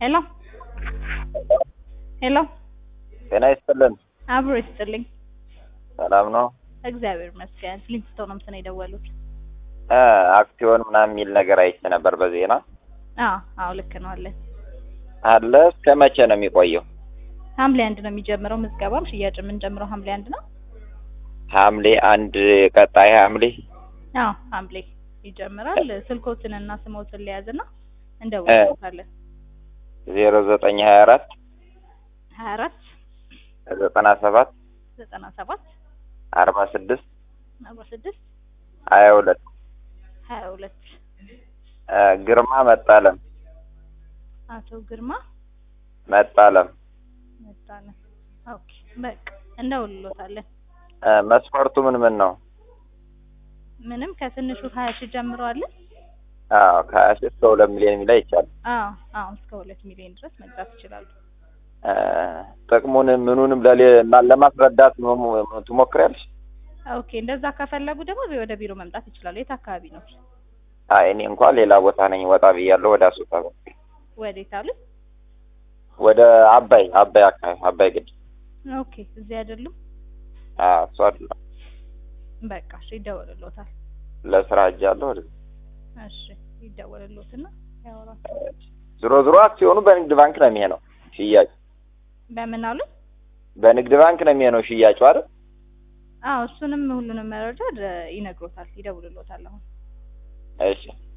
ሄሎ ሄሎ ጤና ይስጥልን። አብሮ ይስጥልኝ። ሰላም ነው? እግዚአብሔር ይመስገን። ሊንክስቶን ነው እንትን የደወሉት። እ አክሲዮን ምናምን የሚል ነገር አይቼ ነበር በዜና አዎ አዎ ልክ ነው አለ። አለ። እስከ መቼ ነው የሚቆየው? ሐምሌ አንድ ነው የሚጀምረው ምዝገባም ሽያጭ የምንጀምረው ሐምሌ አንድ ነው። ሐምሌ አንድ ቀጣይ ሐምሌ አዎ ሐምሌ ይጀምራል። ስልኮትን እና ስሞትን ሊያዝና እንደውልታለን። ዜሮ ዘጠኝ ሀያ አራት ሀያ አራት ዘጠና ሰባት ዘጠና ሰባት አርባ ስድስት አርባ ስድስት ሀያ ሁለት ሀያ ሁለት ግርማ መጣለም አቶ ግርማ መጣለም መጣለን። ኦኬ በቃ እንደውልሎታለን። እ መስፈርቱ ምን ምን ነው? ምንም ከትንሹ ሀያ ሺህ ጀምሮ አለ። አዎ ከሀያ ሺህ እስከ ሁለት ሚሊዮን የሚለው ይቻላል። አዎ አዎ እስከ ሁለት ሚሊዮን ድረስ መግዛት ይችላሉ። እ ጥቅሙን ምኑንም ለሌ ለማስረዳት ሞ- ትሞክሪያለሽ? ኦኬ እንደዛ ከፈለጉ ደግሞ ወደ ቢሮ መምጣት ይችላሉ። የት አካባቢ ነው? አይ እኔ እንኳን ሌላ ቦታ ነኝ፣ ወጣ ብያለሁ ወደ አሶሳ በኩል። ወዴት አሉ? ወደ አባይ አባይ አካባቢ አባይ ግድብ። ኦኬ እዚህ አይደሉም። አዎ እሱ አይደለም በቃ እሺ ይደወልሎታል። ለስራ ሄጃለሁ። ወደ እሺ ይደወልሎትና ያወራል። ዞሮ ዞሮ አክሲዮኑ በንግድ ባንክ ነው የሚሆነው ሽያጭ በምን አሉ? በንግድ ባንክ ነው የሚሆነው ሽያጩ አይደል? አዎ እሱንም ሁሉንም መረጃ ደ- ይነግሮታል፣ ይደውልሎታል አሁን እሺ